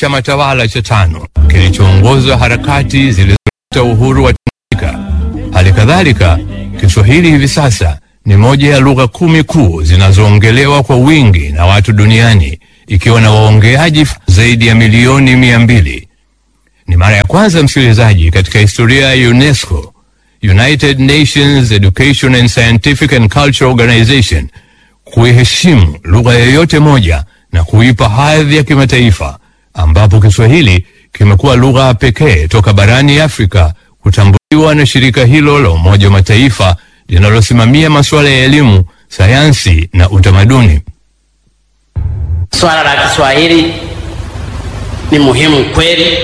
chama tawala cha tano kilichoongoza harakati zilizoleta uhuru wa Tanganyika. Hali kadhalika, Kiswahili hivi sasa ni moja ya lugha kumi kuu zinazoongelewa kwa wingi na watu duniani ikiwa na waongeaji zaidi ya milioni mia mbili. Ni mara ya kwanza msikilizaji, katika historia ya UNESCO, United Nations Education and Scientific and Cultural Organization, kuiheshimu lugha yoyote moja na kuipa hadhi ya kimataifa, ambapo Kiswahili kimekuwa lugha pekee toka barani Afrika kutambuliwa na shirika hilo la Umoja wa Mataifa linalosimamia masuala ya elimu, sayansi na utamaduni. Swala la Kiswahili ni muhimu kweli,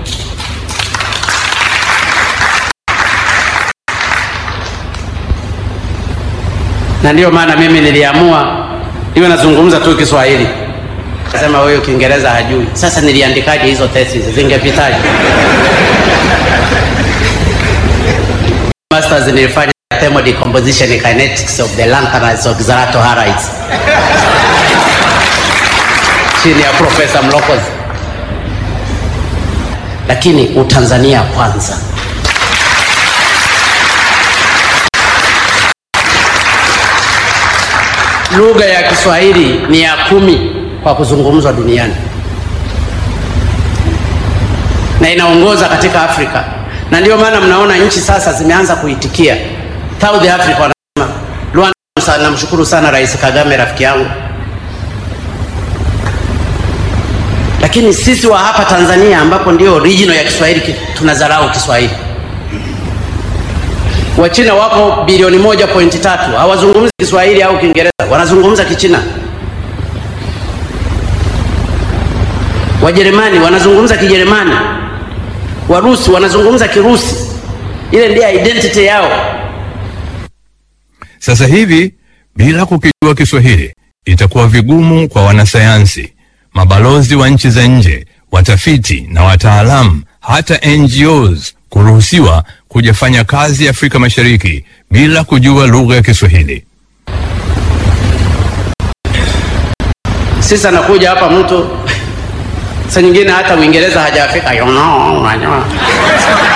na ndiyo maana mimi niliamua iwe nazungumza tu Kiswahili. Nasema huyu Kiingereza hajui. Sasa niliandikaje hizo thesis, zingepitaje? Masters nilifanya thermal decomposition and kinetics of the lanthanides of Zalatoharides chini ya Profesa Mlokozi, lakini Utanzania kwanza. Lugha ya Kiswahili ni ya kumi kwa kuzungumzwa duniani na inaongoza katika Afrika, na ndio maana mnaona nchi sasa zimeanza kuitikia. South Africa wanasema Rwanda. Namshukuru sana Rais Kagame, rafiki yangu lakini sisi wa hapa Tanzania ambapo ndio original ya Kiswahili tunadharau Kiswahili. Wachina wapo bilioni moja pointi tatu hawazungumzi Kiswahili au Kiingereza, wanazungumza Kichina. Wajerumani wanazungumza Kijerumani, Warusi wanazungumza Kirusi. Ile ndiyo identity yao. Sasa hivi bila kukijua Kiswahili itakuwa vigumu kwa wanasayansi, mabalozi wa nchi za nje, watafiti na wataalamu, hata NGOs kuruhusiwa kujafanya kazi Afrika Mashariki bila kujua lugha ya Kiswahili. Sisi anakuja hapa mtu saa nyingine hata Uingereza hajafika, you know, unajua